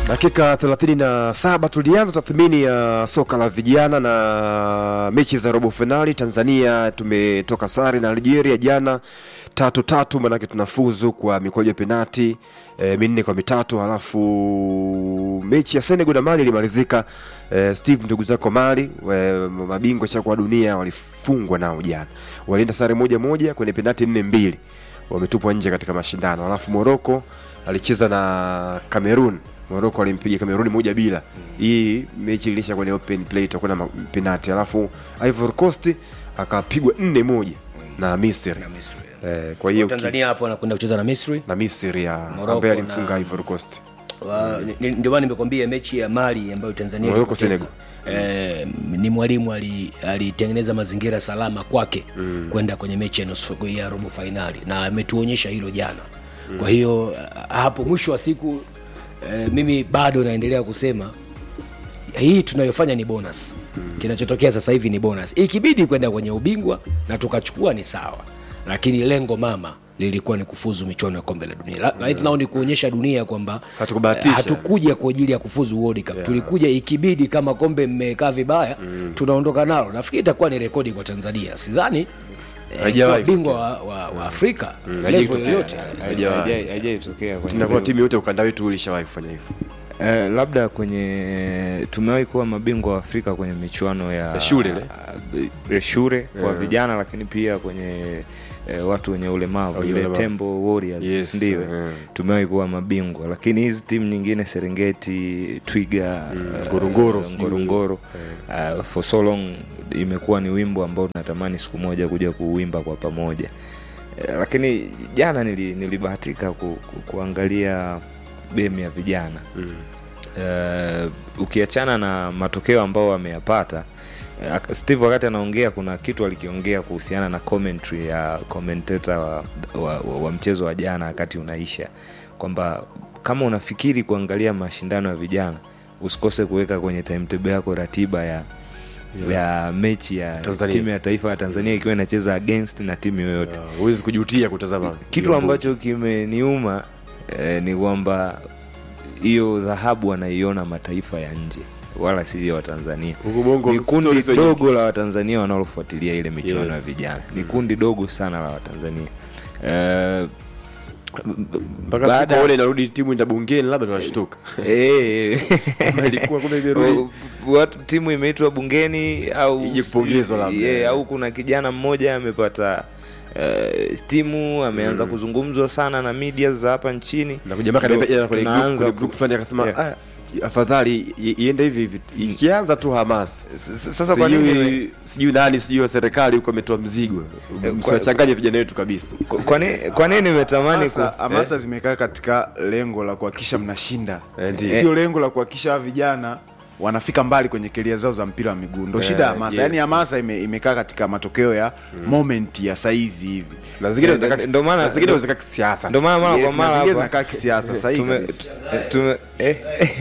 Dakika 37 tulianza tathmini ya soka la vijana na mechi za robo finali. Tanzania tumetoka sare na Algeria jana tatu tatu, manake tunafuzu kwa mikwaju ya penati e, minne kwa mitatu. Halafu mechi ya Senegal na Mali ilimalizika e, Steve, ndugu zako Mali e, mabingwa chako wa dunia walifungwa nao jana, walienda sare moja moja kwenye penati nne mbili, wametupwa nje katika mashindano. Halafu Morocco alicheza na Cameroon Morocco alimpiga Kameruni moja bila. Hii mechi ilisha kwenye open play itakuwa na penalty. Alafu Ivory Coast akapigwa nne moja na Misri. Eh, kwa hiyo Tanzania hapo anakwenda kucheza na Misri. na Misri ya Morocco ambaye alimfunga na- Ivory Coast. Wa- ni- ni- Ndio maana nimekwambia mechi ya Mali ambayo Tanzania Morocco, ilipoteza. Eh, ni mwalimu ali- alitengeneza mazingira salama kwake kwenda kwenye mechi ya nusu ya robo fainali na ametuonyesha hilo jana. Kwa hiyo ah, hapo mwisho wa siku eh, mimi bado naendelea kusema hii tunayofanya ni bonus kinachotokea sasa hivi ni bonus ikibidi kwenda kwenye ubingwa na tukachukua ni sawa lakini lengo mama lilikuwa ni kufuzu michuano ya kombe la dunia La- right now ni kuonyesha dunia kwamba Hatukubahatisha. eh, hatukuja kwa ajili ya kufuzu World Cup tulikuja ikibidi kama kombe mmekaa vibaya tunaondoka nalo nafikiri itakuwa ni rekodi kwa Tanzania sidhani eh, Haijawahi kuwa bingwa wa, wa, wa Afrika haijawahi level kutokea. yoyote Haijawahi. Haijai- haijaitokea kwenye Tunakuwa level. timu yote ukanda wetu ulishawahi kufanya hivyo. Eh, labda kwenye tumewahi kuwa mabingwa wa Afrika kwenye michuano ya, Ya shule ile? ya shule kwa Yeah. vijana, lakini pia kwenye eh, watu wenye ulemavu Wenye ile ulemavu. Tembo Warriors Yes, ndio yeah. tumewahi kuwa mabingwa, lakini hizi timu nyingine Serengeti, Twiga, eh, Ngorongoro, eh, sijui. Ngorongoro eh, for so long imekuwa ni wimbo ambao tunatamani siku moja kuja kuuimba kwa pamoja. Eh, lakini jana nili, nilibahatika ku, ku, kuangalia game ya vijana Eh, ukiachana na matokeo ambao wameyapata eh, ak- Steve wakati anaongea kuna kitu alikiongea kuhusiana na commentary ya commentator wa, wa, wa, wa mchezo wa jana wakati unaisha kwamba kama unafikiri kuangalia mashindano ya vijana usikose kuweka kwenye timetable yako ratiba ya ya mechi ya Tanzania. timu ya taifa ya Tanzania ikiwa inacheza against na timu yoyote Ah, Huwezi kujutia kutazama. kitu hiyo ambacho kimeniuma eh, ni kwamba hiyo dhahabu wanaiona mataifa ya nje wala sio watanzania Huku Bongo ni kundi stories wenye- dogo la watanzania wanaofuatilia ile michuano Yes. ya vijana ni kundi dogo sana la watanzania eh, mpaka baada- siku ile inarudi timu enda bungeni labda tunashtuka. eh, Kama ilikuwa kumbe imerudi. watu timu imeitwa bungeni au Ije kupongezwa labda. yeah, au kuna kijana mmoja amepata uh, timu ameanza kuzungumzwa sana na media za hapa nchini na kujamaa Ndo kaniambia jana kwenye group, tunaanza kwenye group ku- fulani akasema Yeah. ah, afadhali i- iende hivi hivi ikianza tu hamasa S- s- sasa kwa nini sijui sijui nani sijui wa serikali huko ametoa mzigo Eh, msiwachanganye vijana wetu kabisa kwa- kwa nini kwa nini nimetamani ku, Hamasa- hamasa zimekaa katika lengo la kuhakikisha mnashinda Eh, ndiyo. sio lengo la kuhakikisha hawa vijana wanafika mbali kwenye keria zao za mpira wa miguu ndo Eh, shida ya hamasa yes. yaani hamasa ime, imekaa katika matokeo ya moment ya saizi hivi na zingine Eh, zinakaa ndo maana- na zingine ndo- zinakaa kisiasa ndio maana mara Yes, kwa na mara zingine hapa zinakaa kisiasa sahihi tume, kabisa. eh, tume, eh,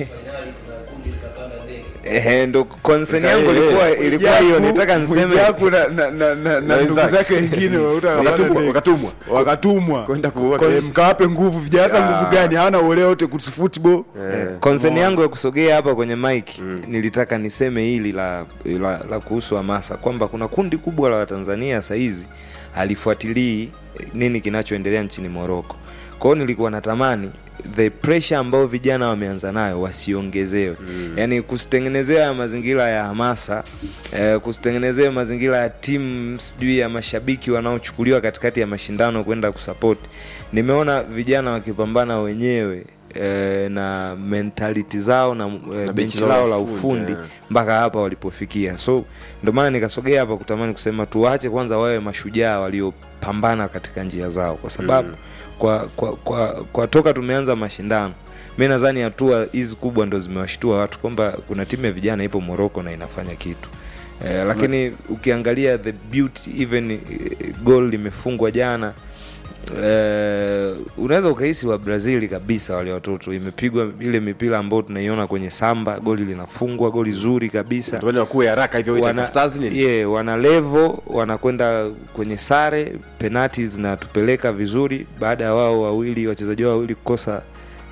eh, ndo concern yangu Eh, ilikuwa eh, ilikuwa hiyo nitaka niseme Mwijaku na, na, na, na, na ndugu wenzake. zake wengine wauta Wakatumwa- wakatumwa. wakatumwa Kwenda kuona. Kwa- mkawape nguvu vijana hata nguvu gani hawana uelewa wote kuhusu football concern yangu ya kusogea hapa kwenye mic nilitaka niseme hili la, la, la kuhusu hamasa kwamba kuna kundi kubwa la watanzania sahizi halifuatilii nini kinachoendelea nchini moroko kwa hiyo nilikuwa natamani the pressure ambayo vijana wameanza nayo wasiongezewe mm. yaani kusitengenezea mazingira ya hamasa eh, kusitengenezea mazingira ya timu sijui ya mashabiki wanaochukuliwa katikati ya mashindano kwenda kusapoti nimeona vijana wakipambana wenyewe eh, na mentality zao na, eh, benchi lao la ufundi eh. mpaka hapa walipofikia so ndio maana nikasogea hapa kutamani kusema tuwache kwanza wawe mashujaa waliopambana katika njia zao kwa sababu mm. kwa, kwa, kwa, kwa toka tumeanza mashindano mi nadhani hatua hizi kubwa ndo zimewashtua watu kwamba kuna timu ya vijana ipo moroko na inafanya kitu eh, lakini ukiangalia the beauty even eh, goal limefungwa jana eh, unaweza ukahisi wa brazili kabisa wale watoto imepigwa ile mipira ambayo tunaiona kwenye samba goli linafungwa goli zuri kabisa Tuone wakuwe haraka hivyo wana, Taifa Stars nini yeah, wana levo wanakwenda kwenye sare penati zinatupeleka vizuri baada ya wao wawili wachezaji wao wawili kukosa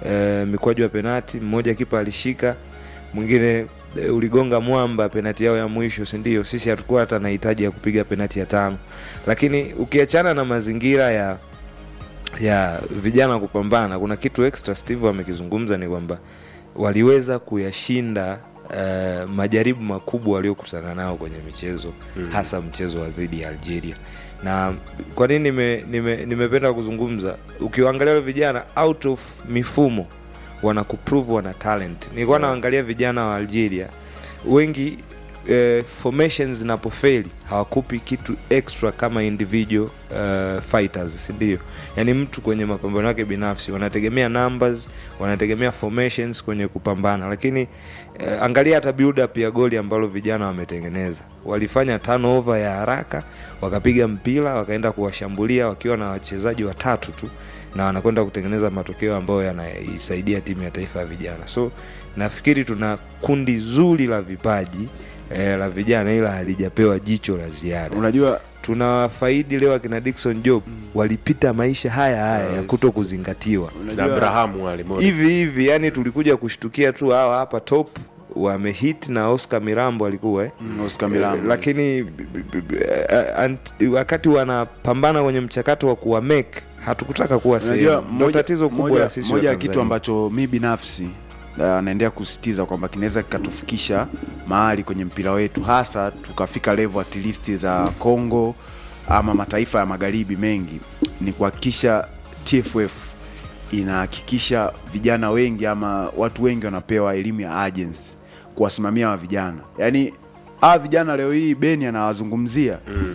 e, mikwaju ya penati mmoja kipa alishika mwingine e, uligonga mwamba penati yao ya mwisho si ndio sisi hatukuwa hata na hitaji ya kupiga penati ya tano lakini ukiachana na mazingira ya ya vijana kupambana kuna kitu extra steve amekizungumza ni kwamba waliweza kuyashinda uh, majaribu makubwa waliokutana nao kwenye michezo mm. hasa mchezo wa dhidi ya algeria na kwa nini nimependa nime, nimependa kuzungumza ukiwaangalia wale vijana out of mifumo wanakuprove wana talent nilikuwa naangalia vijana wa algeria wengi eh, formations zinapofeli hawakupi kitu extra kama individual uh, fighters sindio yaani mtu kwenye mapambano yake binafsi wanategemea numbers wanategemea formations kwenye kupambana lakini eh, angalia hata build up ya goli ambalo vijana wametengeneza walifanya turnover ya haraka wakapiga mpira wakaenda kuwashambulia wakiwa na wachezaji watatu tu na wanakwenda kutengeneza matokeo ambayo yanaisaidia timu ya taifa ya vijana so nafikiri tuna kundi zuri la vipaji eh, la vijana ila halijapewa jicho la ziada unajua tunawafaidi leo akina dikson job walipita maisha haya haya ya kuto kuzingatiwa na unajua abrahamu wale Morris. hivi hivi yani tulikuja kushtukia tu hawa hapa top wamehit na oscar mirambo alikuwa eh? Mm, Oscar Milambo, Eh, lakini b- b- b- eh, ant- wakati wanapambana kwenye mchakato wa kuwa make hatukutaka kuwa unajua sehemu ndo moja- tatizo kubwa moja- la sisi moja ya Watanzania. kitu ambacho mi binafsi uh, naendelea kusisitiza kwamba kinaweza kikatufikisha mahali kwenye mpira wetu hasa tukafika level at least za Congo ama mataifa ya magharibi mengi ni kuhakikisha TFF inahakikisha vijana wengi ama watu wengi wanapewa elimu ya agency kuwasimamia wa vijana yaani hawa vijana leo hii beni anawazungumzia mm.